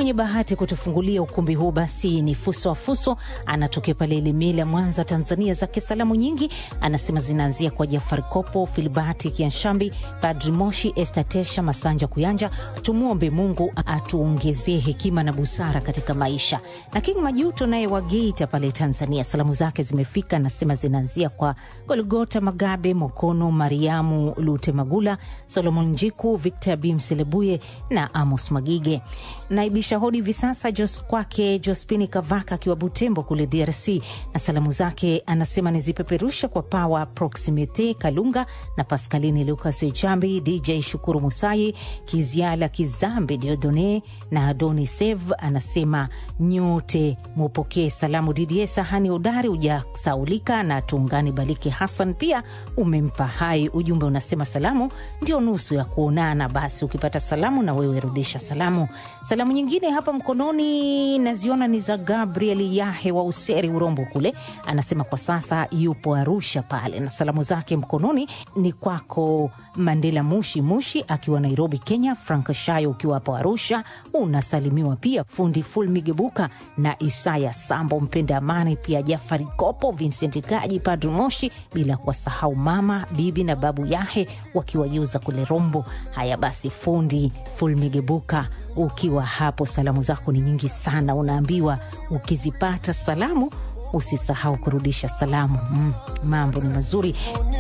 Mwenye bahati kutufungulia ukumbi huu basi ni Fuso wa Fuso, anatokea pale Ilemela, Mwanza, Tanzania. Zake salamu nyingi anasema zinaanzia kwa Jafari Kopo, Filibati Kianshambi, Padri Moshi, Estatesha Masanja Kuyanja. Tumwombe Mungu atuongezee hekima na busara katika maisha. Na King Majuto naye wa Geita pale Tanzania, salamu zake zimefika, anasema zinaanzia kwa Golgota Magabe, Mokono Mariamu Lute Magula, Solomon Njiku, Victor Bimselebuye na Amos Magige. Naibisha hodi hivi sasa Jos kwake Jospini Kavaka akiwa Butembo kule DRC, na salamu zake anasema nizipeperusha kwa Pawa Proximite Kalunga na Paskalini Lucas Jambi, DJ Shukuru Musai, Kiziala Kizambi, Diodone na Adoni Sev. Anasema nyote mupokee salamu. Didie Sahani Udari ujasaulika na Tungani Baliki Hassan pia umempa hai. Ujumbe unasema salamu ndio nusu ya kuonana, basi ukipata salamu na wewe rudisha salamu. Salamu nyingine hapa mkononi naziona ni za Gabriel Yahe wa Useri Urombo kule, anasema kwa sasa yupo Arusha pale, na salamu zake mkononi ni kwako Mandela Mushi Mushi akiwa Nairobi Kenya, Frank Shayo ukiwa hapo Arusha unasalimiwa pia, fundi Ful Migebuka na Isaya Sambo mpenda amani, pia Jafari Kopo, Vincent Gaji, Padri Moshi, bila kuwasahau mama bibi na babu Yahe wakiwa Yuza kule Rombo. Haya basi, fundi Ful Migebuka ukiwa hapo, salamu zako ni nyingi sana. Unaambiwa ukizipata salamu usisahau kurudisha salamu. Mm, mambo ni mazuri.